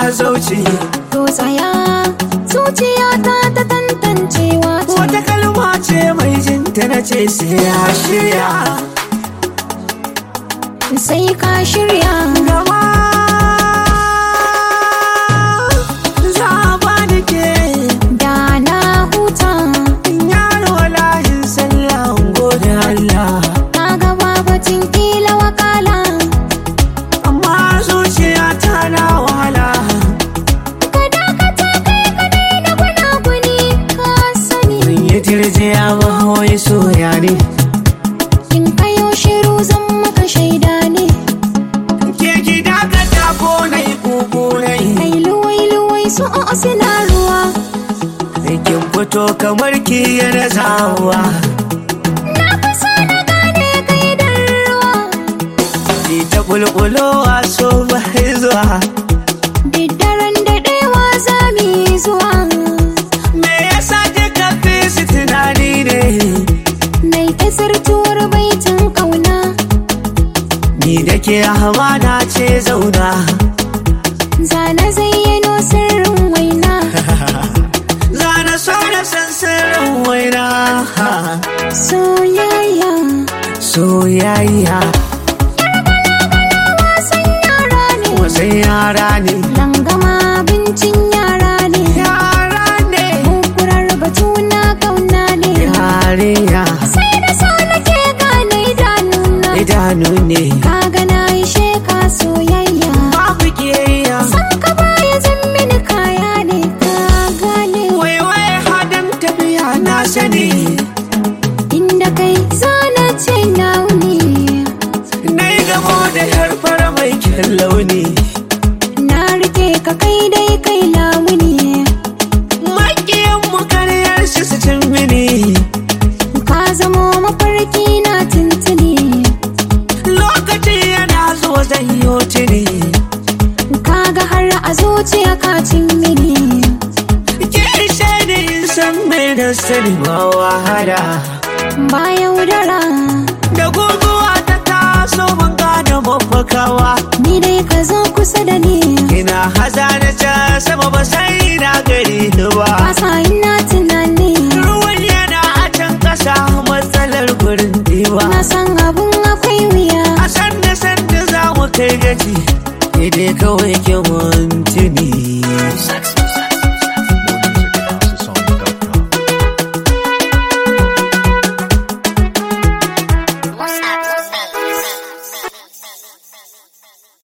zauce To tsaya zuciyata ta tantancewa ce wata kalma ce mai jinta na ce sai ya shirya sai ka shirya gaba za a ba da ke da na huta yaro layin sallah gode Allah ka ga babatin kila wakala amma zuciya ta na wahala ka dakata kai ka daina gunaguni ka sani Zan yi tirjiya ba wai soya ne in kayo shiru zan maka shaida ne ke ki dakata ko na yi kuku na yi kai luwai luwai su o suna ruwa kin fito kamar ki yana zawa na fi so na gane kai da ruwa ki ta bulbulowa so ba zuwa diddaren daɗewa za mu yi zuwa me yasa kika fi su tunani ne nai ta sirtuwar baitin ƙauna ni da ke hamada ce zauna zana zayyano sirrin waina zana so na san sirrin waina soyayya soyayya wasan yara ne wasan yara ne langama abincin yara ne yara ne kukurar batu na ƙauna ne yarinya sai da so nake gane idanuna idanu ne kaga na yi sheka soyayya babu kiyayya san ka baya zan mini kaya ne ka gane waiwai hadin tafiya na sani inda kai zana ce nauni na yi gamo da yar fara mai kyan launi na rike ka kai dai kai lamuni makiyan mu karyar shi su cin mini ka zamo mafarki na tuntuni lokaci yana zuwa zan yi tuni kaga har a zuciya ka cin mini ke ishe ni in san mai da sani ba wahala ba yaudara da guguwa ta taso mun gane mafakawa ni dai ka zo kusa da ni ina haza na can sama ba sai na gari ba kasa ina tunani ruwan yana a can kasa matsalar gurin diba na san abun akwai wuya a sanda sanda za mu kai gaci dai kawai ke mun